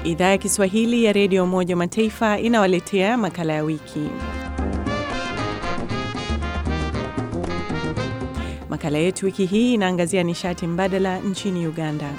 Idhaa ya Kiswahili ya Redio Umoja wa Mataifa inawaletea makala ya wiki. Makala yetu wiki hii inaangazia nishati mbadala nchini Uganda.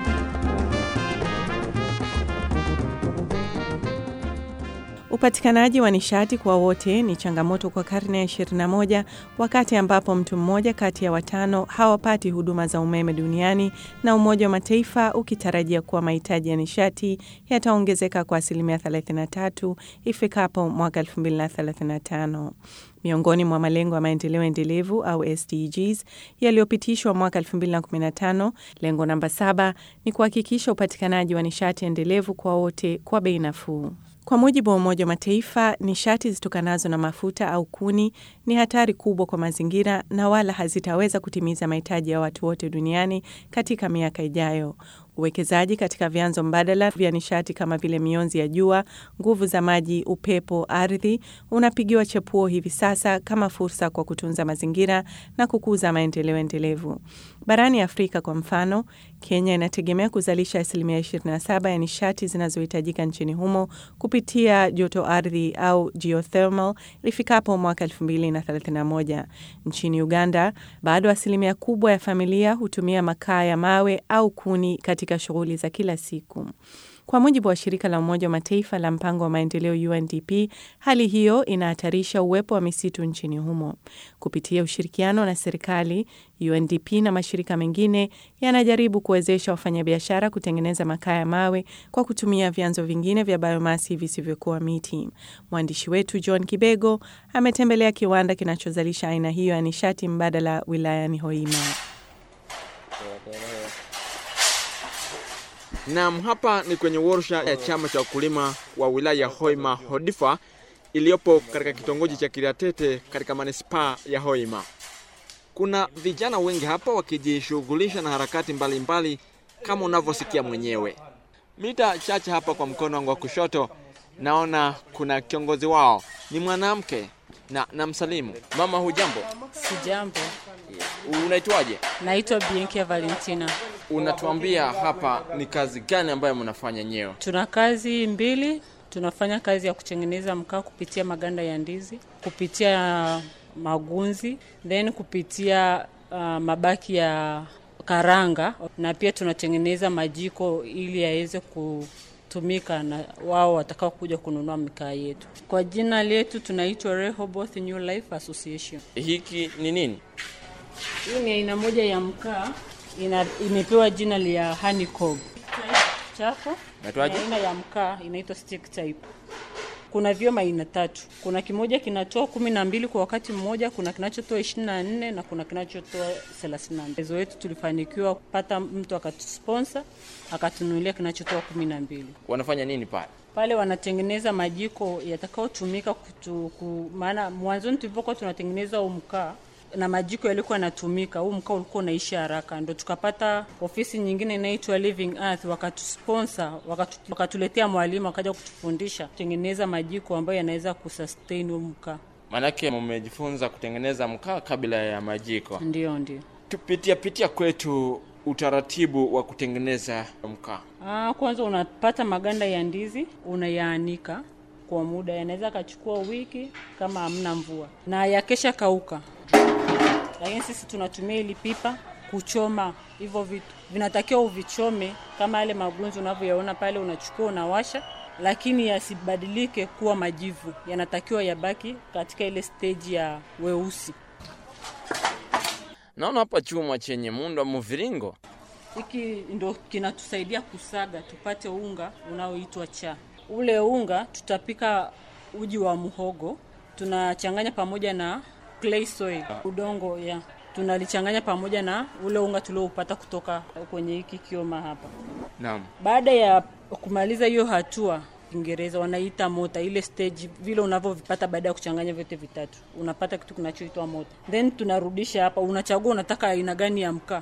Upatikanaji wa nishati kwa wote ni changamoto kwa karne ya 21 wakati ambapo mtu mmoja kati ya watano hawapati huduma za umeme duniani na Umoja wa Mataifa ukitarajia kuwa mahitaji ya nishati yataongezeka kwa asilimia 33 ifikapo mwaka 2035. Miongoni mwa malengo ya maendeleo endelevu au SDGs yaliyopitishwa mwaka 2015, lengo namba saba ni kuhakikisha upatikanaji wa nishati endelevu kwa wote kwa bei nafuu. Kwa mujibu wa Umoja wa Mataifa, nishati zitokanazo na mafuta au kuni ni hatari kubwa kwa mazingira na wala hazitaweza kutimiza mahitaji ya watu wote duniani katika miaka ijayo. Uwekezaji katika vyanzo mbadala vya nishati kama vile mionzi ya jua, nguvu za maji, upepo, ardhi unapigiwa chepuo hivi sasa kama fursa kwa kutunza mazingira na kukuza maendeleo endelevu. Barani Afrika kwa mfano, Kenya inategemea kuzalisha asilimia 27 ya nishati zinazohitajika nchini humo kupitia joto ardhi au geothermal ifikapo mwaka 2031. Nchini Uganda, bado asilimia kubwa ya familia hutumia makaa ya mawe au kuni katika shughuli za kila siku. Kwa mujibu wa shirika la Umoja wa Mataifa la mpango wa maendeleo UNDP, hali hiyo inahatarisha uwepo wa misitu nchini humo. Kupitia ushirikiano na serikali, UNDP na mashirika mengine yanajaribu kuwezesha wafanyabiashara kutengeneza makaa ya mawe kwa kutumia vyanzo vingine vya biomasi visivyokuwa miti. Mwandishi wetu John Kibego ametembelea kiwanda kinachozalisha aina hiyo ya nishati mbadala wilayani Hoima. Naam, hapa ni kwenye warsha ya chama cha wakulima wa wilaya ya Hoima Hodifa iliyopo katika kitongoji cha Kiriatete katika manispaa ya Hoima. Kuna vijana wengi hapa wakijishughulisha na harakati mbalimbali mbali, kama unavyosikia mwenyewe. Mita chache hapa kwa mkono wangu wa kushoto naona kuna kiongozi wao, ni mwanamke na namsalimu. Mama, hujambo? Sijambo. Unaitwaje? Naitwa Bienkia Valentina. Unatuambia hapa ni kazi gani ambayo mnafanya nyewe? Tuna kazi mbili. Tunafanya kazi ya kutengeneza mkaa kupitia maganda ya ndizi, kupitia magunzi, then kupitia uh, mabaki ya karanga, na pia tunatengeneza majiko ili yaweze kutumika na wao watakao kuja kununua mikaa yetu. Kwa jina letu tunaitwa Rehoboth New Life Association. Hiki ni nini? Hii ni aina moja ya mkaa ina, imepewa jina la honeycomb chako. Naitwaje? Aina ya mkaa inaitwa stick type. Kuna vyoma aina tatu. Kuna kimoja kinatoa kumi na mbili kwa wakati mmoja, kuna kinachotoa ishirini na nne na kuna kinachotoa thelathini na mbili. Ezo wetu tulifanikiwa kupata mtu akatusponsor akatununulia kinachotoa kumi na mbili. Wanafanya nini pale? Pale wanatengeneza majiko yatakayotumika ku, maana mwanzoni tulipokuwa tunatengeneza huu mkaa na majiko yalikuwa yanatumika, huu mkaa ulikuwa unaishi haraka, ndo tukapata ofisi nyingine inaitwa Living Earth, wakatusponsor wakatu, wakatuletea mwalimu akaja kutufundisha kutengeneza majiko ambayo yanaweza kusustain huu mkaa. Maanake mmejifunza kutengeneza mkaa kabla ya majiko? Ndio, ndio. Tupitia pitia kwetu utaratibu wa kutengeneza mkaa. Ah, kwanza unapata maganda ya ndizi unayaanika kwa muda, yanaweza kachukua wiki kama hamna mvua, na yakesha kauka lakini sisi tunatumia ili pipa kuchoma hivyo vitu. Vinatakiwa uvichome kama yale magunzi unavyoyaona pale, unachukua unawasha, lakini yasibadilike kuwa majivu, yanatakiwa yabaki katika ile stage ya weusi. Naona hapa chuma chenye muundo wa mviringo. Hiki ndo kinatusaidia kusaga tupate unga unaoitwa cha. Ule unga tutapika uji wa muhogo, tunachanganya pamoja na clay soil, udongo ya tunalichanganya pamoja na ule unga tulioupata kutoka kwenye hiki kioma hapa. Naam. Baada ya kumaliza hiyo hatua, Kiingereza wanaita mota, ile stage vile unavyovipata baada ya kuchanganya vyote vitatu, unapata kitu kinachoitwa mota, then tunarudisha hapa. Unachagua unataka aina gani ya mkaa.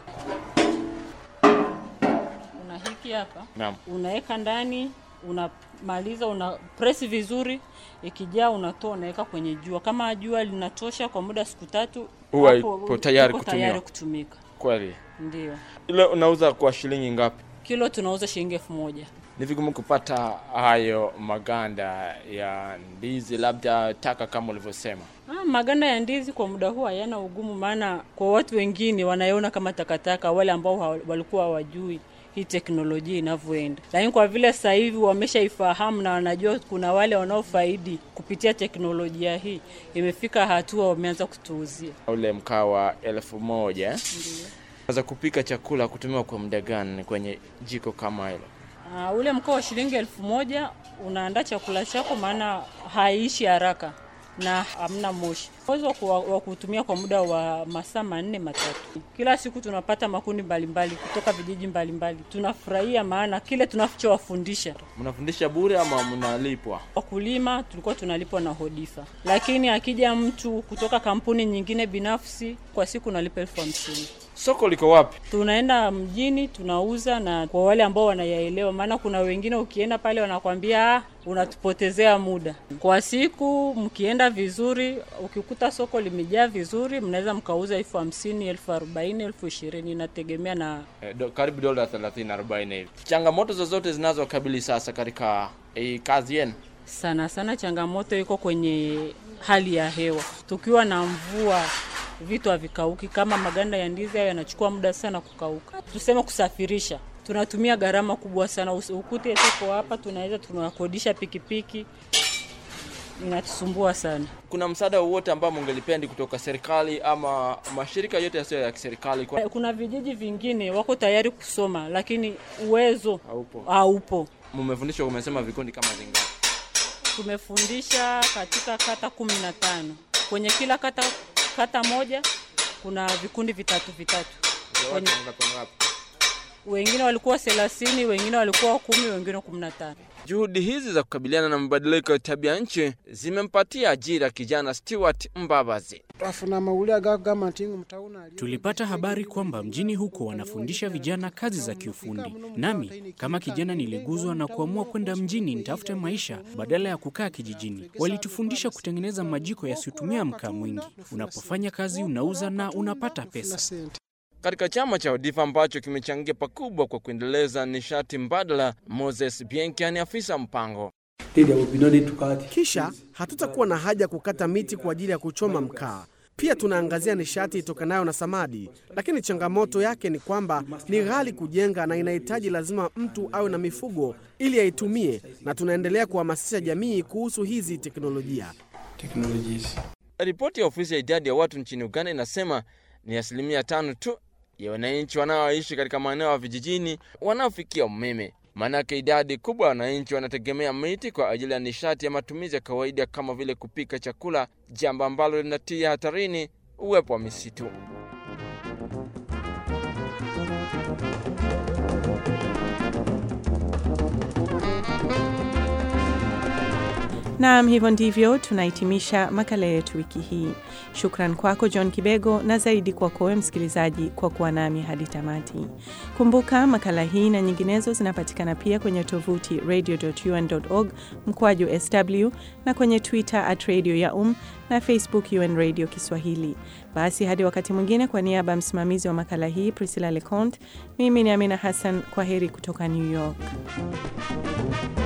Una hiki hapa, Naam. unaweka ndani unamaliza una press vizuri, ikijaa unatoa unaweka kwenye jua. Kama jua linatosha kwa muda siku tatu, Huwa hapo ipo tayari iko kutumiwa. tayari kutumika. Kweli. Ndio Ile unauza kwa shilingi ngapi? kilo tunauza shilingi elfu moja. Ni vigumu kupata hayo maganda ya ndizi, labda taka kama ulivyosema. Ah, maganda ya ndizi kwa muda huu hayana ugumu, maana kwa watu wengine wanaona kama takataka, wale ambao hawa- walikuwa hawajui hii teknolojia inavyoenda, lakini kwa vile sasa hivi wameshaifahamu na wanajua kuna wale wanaofaidi kupitia teknolojia hii, imefika hatua wameanza kutuuzia. Ule mkaa wa elfu moja za kupika chakula kutumiwa kwa muda gani kwenye jiko kama hilo? Uh, ule mkaa wa shilingi elfu moja unaandaa chakula chako, maana haiishi haraka na hamna moshi. Uwezo wa kuwa- wa kutumia kwa muda wa masaa manne matatu. Kila siku tunapata makundi mbalimbali kutoka vijiji mbalimbali. Tunafurahia maana kile tunachowafundisha Mnafundisha bure ama mnalipwa? wakulima tulikuwa tunalipwa na Hodifa, lakini akija mtu kutoka kampuni nyingine binafsi, kwa siku nalipa elfu hamsini. Soko liko wapi? tunaenda mjini tunauza, na kwa wale ambao wanayaelewa, maana kuna wengine ukienda pale wanakwambia "Ah, unatupotezea muda. Kwa siku mkienda vizuri, ukikuta soko limejaa vizuri, mnaweza mkauza elfu hamsini, elfu arobaini, elfu ishirini, inategemea na Eh, do, karibu dola 30 40 hivi. Changamoto zozote zinazokabili sasa katika hii kazi yenu? sana sana. Changamoto iko kwenye hali ya hewa. Tukiwa na mvua, vitu havikauki. Kama maganda ya ndizi hayo yanachukua muda sana kukauka. Tuseme kusafirisha, tunatumia gharama kubwa sana. Usi- Ukute tuko hapa, tunaweza tunakodisha pikipiki, inatusumbua sana. Kuna msaada wowote ambao mungelipendi kutoka serikali ama mashirika yote yasiyo ya kiserikali kwa Kuna vijiji vingine wako tayari kusoma, lakini uwezo haupo? haupo. Mmefundishwa, umesema vikundi kama vingapi? Tumefundisha katika kata kumi na tano. Kwenye kila kata kata moja kuna vikundi vitatu vitatu. Kwenye, wengine walikuwa thelathini, wengine walikuwa kumi, wengine kumi na tano. Juhudi hizi za kukabiliana na mabadiliko ya tabia nchi zimempatia ajira kijana Stewart Mbabazi. Tulipata habari kwamba mjini huko wanafundisha vijana kazi za kiufundi, nami kama kijana niliguzwa na kuamua kwenda mjini nitafute maisha badala ya kukaa kijijini. Walitufundisha kutengeneza majiko yasiyotumia mkaa mwingi. Unapofanya kazi unauza na unapata pesa. Katika chama cha Odifa ambacho kimechangia pakubwa kwa kuendeleza nishati mbadala, Moses Bienkia ni afisa mpango. Kisha hatutakuwa na haja ya kukata miti kwa ajili ya kuchoma mkaa. Pia tunaangazia nishati itokanayo na samadi, lakini changamoto yake ni kwamba ni ghali kujenga na inahitaji lazima mtu awe na mifugo ili aitumie, na tunaendelea kuhamasisha jamii kuhusu hizi teknolojia. Ripoti ya ofisi ya idadi ya watu nchini Uganda inasema ni asilimia tano tu ya wananchi wanaoishi katika maeneo ya vijijini wanaofikia umeme. Maanake idadi kubwa ya wananchi wanategemea miti kwa ajili ya nishati ya matumizi ya kawaida kama vile kupika chakula, jambo ambalo linatia hatarini uwepo wa misitu. Naam, hivyo ndivyo tunahitimisha makala yetu wiki hii. Shukran kwako John Kibego na zaidi kwako wewe msikilizaji kwa kuwa nami hadi tamati. Kumbuka makala hii na nyinginezo zinapatikana pia kwenye tovuti radio.un.org mkwaju sw na kwenye Twitter at radio ya um na Facebook UN Radio Kiswahili. Basi hadi wakati mwingine, kwa niaba ya msimamizi wa makala hii Priscilla Leconte, mimi ni Amina Hassan. Kwa heri kutoka New York.